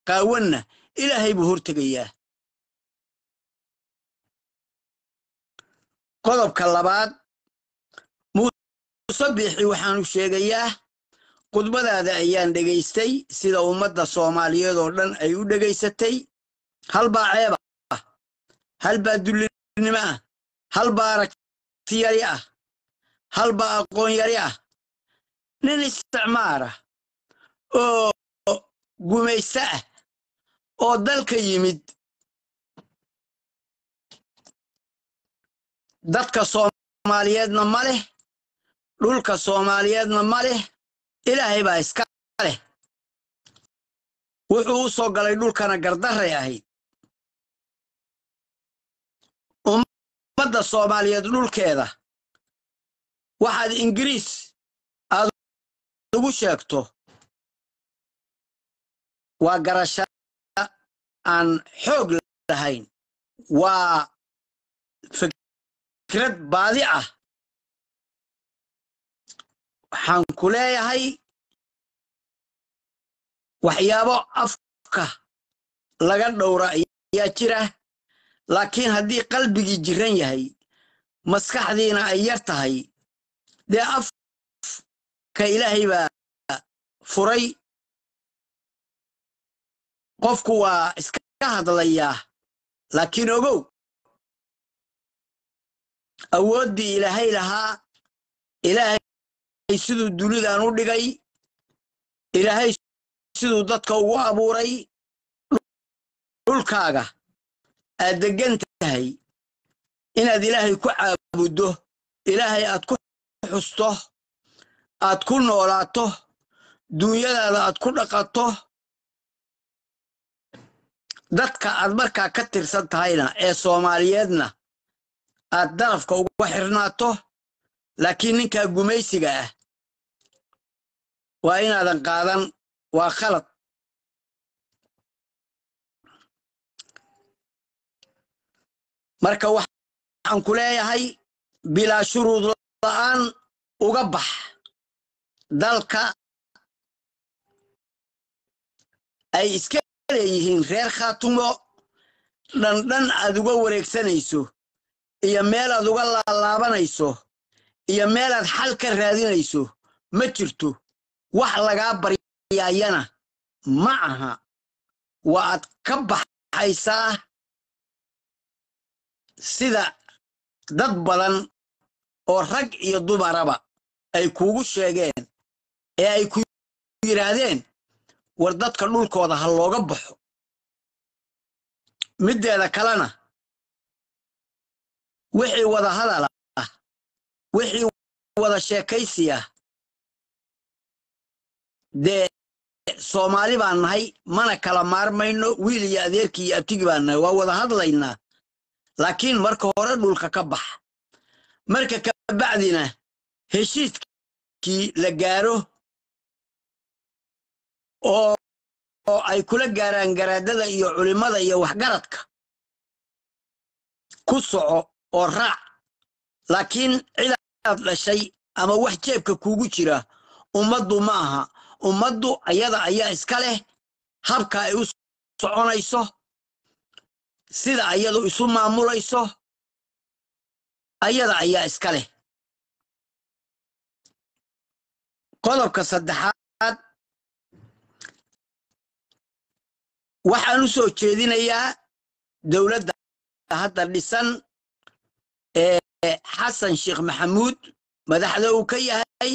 qaawanna ilaahay buu hortegayaa qodobka labaad muuse biixi waxaanu sheegayaa khudbadaada ayaan dhegaystay sida ummadda soomaaliyeed oo dhan ay u dhegaysatay halbaa ceeba ah halbaa dullinimo ah halbaa aragti yari ah halbaa aqoon yari ah nin isticmaara oo gumaysto ah oo dalka yimid dadka soomaaliyeedna ma leh dhulka soomaaliyeedna ma leh ilaahay baa iska leh wuxuu u soo galay dhulkana gardarray ahayd ummadda soomaaliyeed dhulkeeda waxaad ingiriis aad ugu sheegto waa garasha aan xoog lahayn waa fikrad baadi ah waxaan ku leeyahay waxyaabo afka laga dhowra ayaa jira laakiin haddii qalbigii jiran yahay maskaxdiina ay yar tahay dee afka ilaahay baa furay qofku waa iska hadlayaa laakiin ogow awooddii ilaahay lahaa ilaahay siduu dunidan u dhigay ilaahay siduu dadka ugu abuuray dhulkaaga aad deggan tahay inaad ilaahay ku caabuddo ilaahay aad ku xusto aad ku noolaato duunyadaada aad ku dhaqato dadka aad markaa ka tirsan tahayna ee soomaaliyeedna aad darafka uga xirnaato laakiin ninkaa gumaysiga ah waa inaadan qaadan waa khalad marka waxaan ku leeyahay bilaa shuruud la'aan uga bax dalka ay iska leeyihiin reer khaatumo dhandhan aad uga wareegsanayso iyo meelaad uga laalaabanayso iyo meelaad xal ka raadinayso ma jirto wax lagaa baryaayana ma aha waa aad ka baxaysaa sida dad badan oo rag iyo dumaraba ay kuugu sheegeen ee ay ku yidhaahdeen war dadka dhulkooda ha looga baxo middeeda kalena wixii wada hadal ah wixii wada sheekaysi ah dee soomaali baan nahay mana kala maarmayno wiil iyo adeerkii iyo abtigi baan nahay waa wada hadlaynaa laakiin marka hore dhulka ka bax marka kabacdina heshiiskii la gaaro oo oo ay kula gaaraan garaadada iyo culimmada iyo waxgaradka ku soco oo raac laakiin cidaad dhashay ama wax jeebka kuugu jira ummaddu ma aha ummaddu ayada ayaa iska leh habka ay u soconayso sida ayadu isu maamulayso ayada ayaa iska leh qodobka saddexaad waxaan u soo jeedinayaa dowladda hadda dhisan ee xasan sheekh maxamuud madaxda uu ka yahay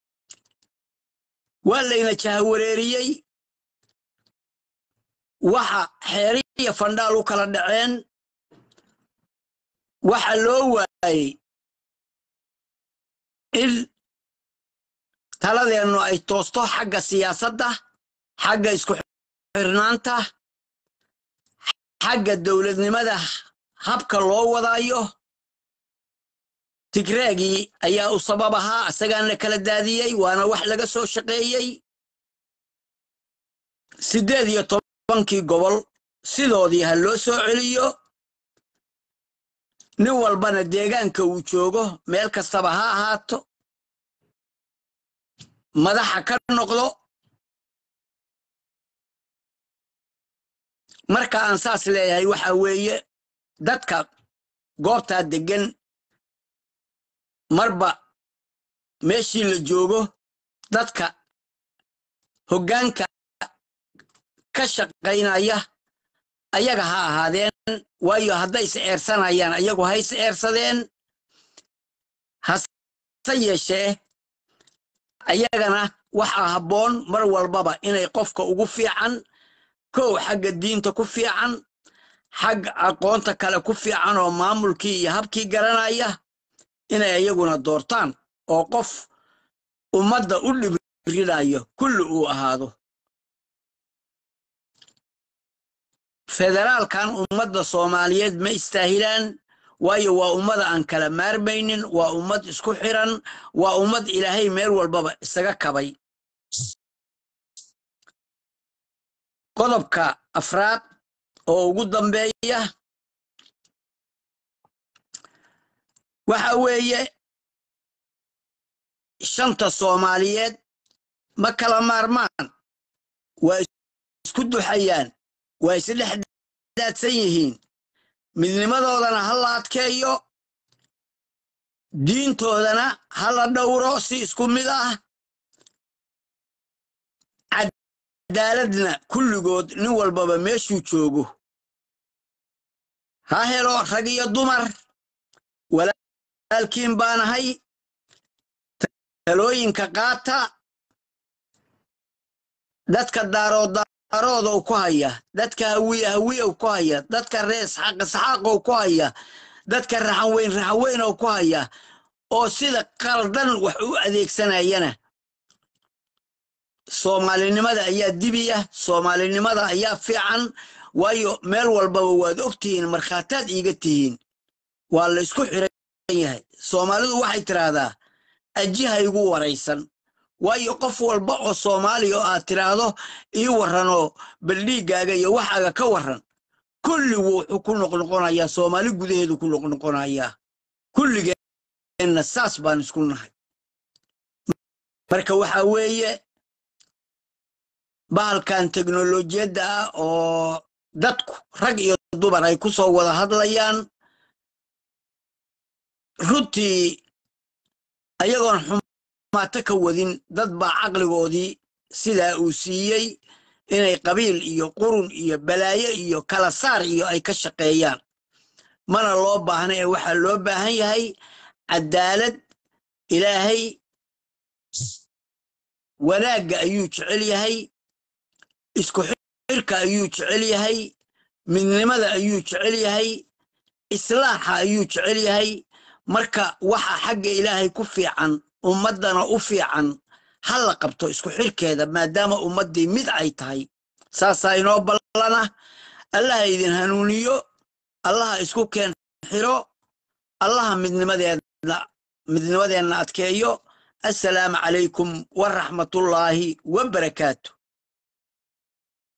waa layna jahawareeriyey waxa xeeriya fandhaal u kala dhaceen waxa loo waayey in taladeennu ay toosto xagga siyaasadda xagga isku xirnaanta xagga dowladnimada habka loo wadaayo tigreegii ayaa u sabab ahaa isagaana kala daadiyey waana wax laga soo shaqeeyey siddeed iyo tobankii gobol sidoodii ha loo soo celiyo nin walbana deegaanka uu joogo meel kastaba ha ahaato madaxa ka noqdo marka aan saas leeyahay waxa weeye dadka goobtaa deggan marba meeshii la joogo dadka hoggaanka ka shaqaynaya ayaga ha ahaadeen waayo hadday is eersanayaan ayagu ha is eersadeen hase yeeshee ayagana waxaa habboon mar walbaba inay qofka ugu fiican kow xagga diinta ku fiican xagga aqoonta kale ku fiican oo maamulkii iyo habkii garanaya inay iyaguna doortaan oo qof ummadda u dhibrinayo kulli uu ahaado federaalkan ummadda soomaaliyeed ma istaahilaan waayo waa ummada aan kala maarmaynin waa ummad isku xiran waa ummad ilaahay meel walbaba isaga kabay qodobka afraad oo ugu dambeeya waxa weeye shanta soomaaliyeed ma kala maarmaan waa isku duxayaan waa isdhex daadsan yihiin midnimadoodana ha la adkeeyo diintoodana ha la dhowro si isku mid ah cadaaladna kulligood nin walbaba meeshuu joogo ha helo rag iyo dumar walaalkiin baanahay talooyinka qaata dadka daarood daaroodow ku haya dadka hawiye hawiyow ku haya dadka rees xaq isxaaqow ku haya dadka raxanweyn raxanweynow ku haya oo sida qaldan wax u adeegsanayana soomaalinimada ayaa dibiya soomaalinimada ayaa fiican waayo meel walbaba waad ogtihiin markhaataad iiga tihiin waa la isku xiran yahay soomaalidu waxay tiraahdaa ajiha igu waraysan waayo qof walba oo soomaaliya oo aad tiraahdo ii warranoo baldhiiggaaga iyo waxaaga ka warran kulligu wuxuu ku noqnoqonayaa soomaali gudaheedu ku noqnoqonayaa kulligeenna saas baan isku nahay marka waxaa weeye bahalkan teknolojiyadda ah oo dadku rag iyo dumar ay ku soo wada hadlayaan runtii ayagoon xumaato ka wadin dad baa caqligoodii sidaa uu siiyey inay qabiil iyo qurun iyo balaayo iyo kala saar iyo ay ka shaqeeyaan mana loo baahna ee waxaa loo baahan yahay cadaalad ilaahay wanaagga ayuu jecel yahay isku xirka ayuu jecel yahay midnimada ayuu jecel yahay islaaxa ayuu jecel yahay marka waxa xagga ilaahay ku fiican ummaddana u fiican ha la qabto isku xirkeeda maadaama ummaddii mid ay tahay saasaa inoo ballana allaha idin hanuuniyo allaha isku keen xiro allaha midnimadeedna midnimadeenna adkeeyo assalaamu calaykum waraxmatullaahi wabarakaatu